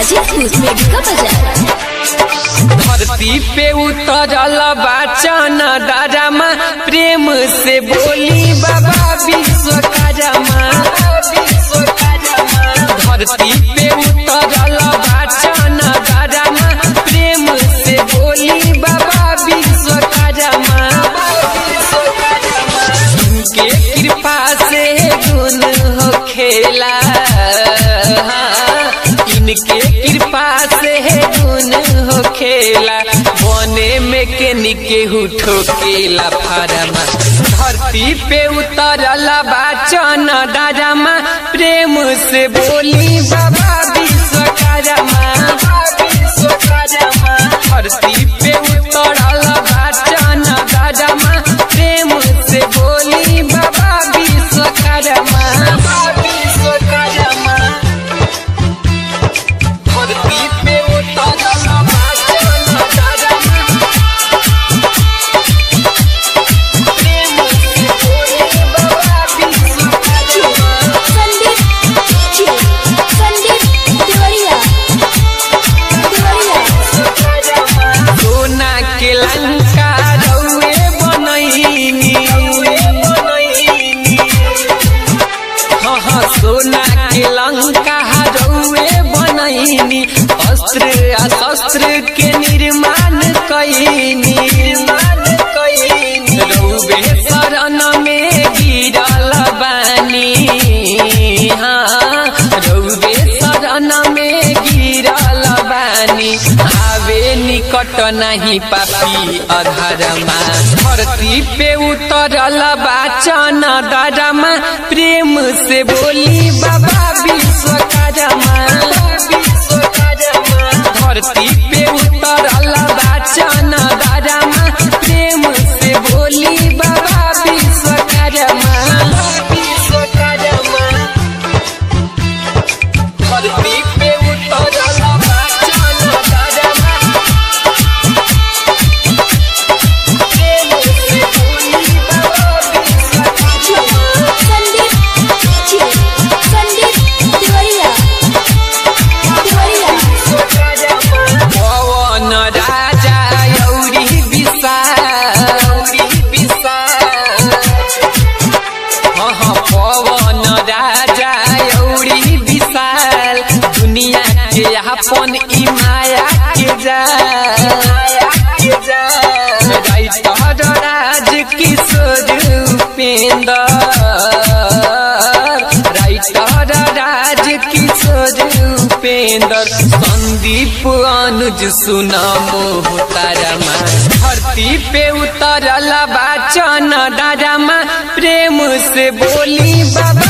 Hajipur Medica बाजार धरती पे उतरल बाचन दादामा प्रेम से बोली बाबा विश्वकर्मा धरती पे उतरल बाचन दादामा प्रेम से बोली बाबा विश्वकर्मा उनके कृपा से गुण हो खेला इनके कृपा से गुण हो खेला बने में के निके ठोकेला फारमा धरती पे उतरल बाचन दादामा प्रेम से बोली बाबा विश्वकर्मा धरती पे उतरल बाचन दादामा प्रेम से बोली बाबा विश्वकर्मा विश्वकर्मा धरती पे उतरल बाचन दादामा प्रेम से बोली बाबा विश्वकर्मा संदीप जी संदीप तिवारिया तिवारिया सोना के लंका रउए बनैनी हाँ हाँ सोना के लंका रउए बनैनी अस्त्र आ शस्त्र के निर्माण कैनी रउए शरण में गिरल बानी हाँ रउए शरण में गिरल बानी आवे निकट नहीं पापी अधरमा धरती पे उतरल बाचन दरमा प्रेम से बोली बाबा विश्वकर्मा धरती पे उतरल बाचन दरमा प्रेम से बोली बाबा विश्वकर्मा विश्वकर्मा धरती पे उतरल बाचन दरमा प्रेम से बोली बाबा विश्वकर्मा संदीप जी संदीप तिवारिया तिवारिया पवन राजा यौरी विशाल हाँ हाँ पवन राजा यौरी विशाल दुनिया के अपन ई माया के जाल राइटर राज किशोर उपेंद्र राइटर राज किशोर उपेंद्र संदीप अनुज सुना मोह तारमा धरती पे उतरल बाचन दादामा प्रेम से बोली बाबा